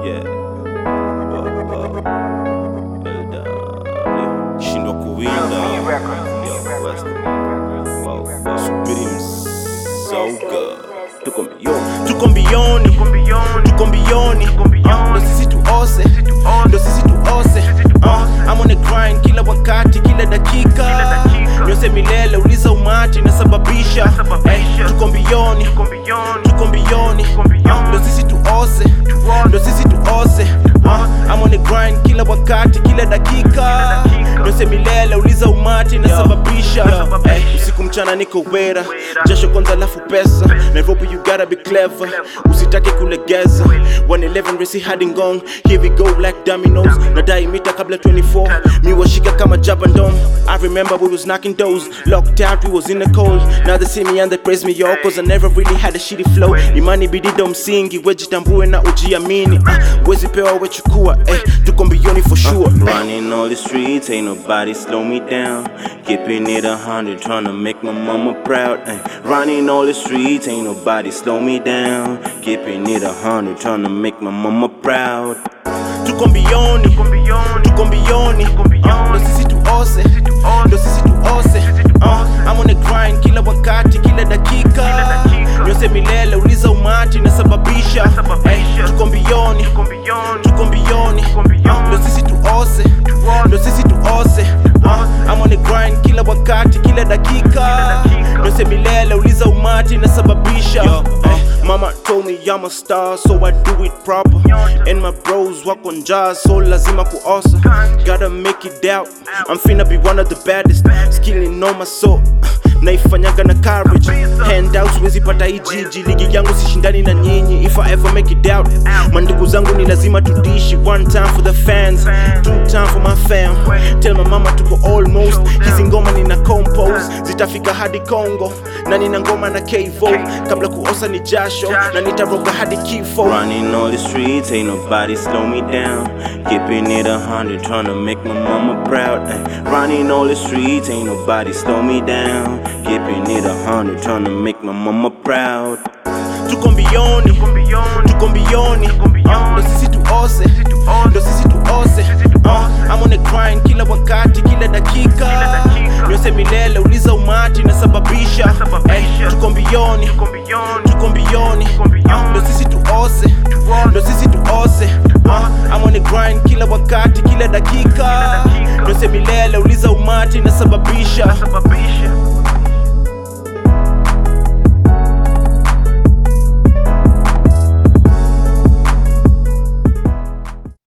Yeah. Wow, wow. LW. Kishindwa kuwinda Yo, West. Wow, wow. Subiri msauga tuko mbioni tuko mbioni tuko mbioni Ah, ndo sisi tuose ndo sisi tuose Ah, I'm on the grind kila wakati kila dakika nyose milele uliza umati nasababisha hey, tuko mbioni tuko mbioni Ah, ndo sisi tuose ndo sisi tuose Ah, I'm on the grind kila wakati kila dakika nyose milele uliza umati nasababisha hey, usiku mchana niko wera jasho kwanza alafu pesa nairobi you gotta be clever usitake kulegeza 111 resi hadi ngong here we go like dominoes nadai mita kabla 24 mi washika kama jabandom i remember we was knocking doors locked out we was in the cold now they see me and they praise me yo cause i never really had a shitty flow imani bidido msingi wejitambue na ujiamini uh, wezi pewa wechukua eh, tuko mbioni for sure running all the streets ain't nobody slow me down keeping it a hundred trying to make my mama proud eh. running all the streets ain't nobody slow me down keeping it a hundred trying to make my mama proud tuko mbioni tuko mbioni Ah, ndo sisi tuose ndo sisi tuose Ah, I'm on the grind kila wakati kila dakika nyose milele uliza umati nasababisha hey, tuko mbioni tuko mbioni Ah, ndo sisi tuose ndo sisi tuose Ah, I'm on the grind kila wakati kila dakika nyose milele uliza umati nasababisha hey, Mama told me I'm a star, so I do it proper. And my bros walk on jars, so lazima kuosa. Gotta make it out. I'm finna be one of the baddest. Skilling on my soul. naifanyaga na courage handouts wezi pata hii jiji ligi yangu sishindani na nyinyi if I ever make it out mandugu zangu ni lazima tudishi one time for the fans two time for my fam tell my mama tuko almost hizi ngoma nina compose zitafika hadi Congo na nina ngoma na Kevo kabla kuosa ni jasho na nitaroga hadi kifo running all the streets ain't nobody slow me down keeping it a hundred trying to make my mama proud ay. running all the streets ain't nobody slow me down keeping it a hundred trying to make my mama proud tuko mbioni tuko mbioni Ah, ndo sisi tuose ndo sisi tuose Ah, I'm on the grind kila wakati kila dakika nyose milele uliza umati nasababisha hey, tuko mbioni tuko mbioni Ah, ndo sisi tuose ndo sisi tuose Ah, I'm on the grind kila wakati kila dakika nyose milele uliza umati nasababisha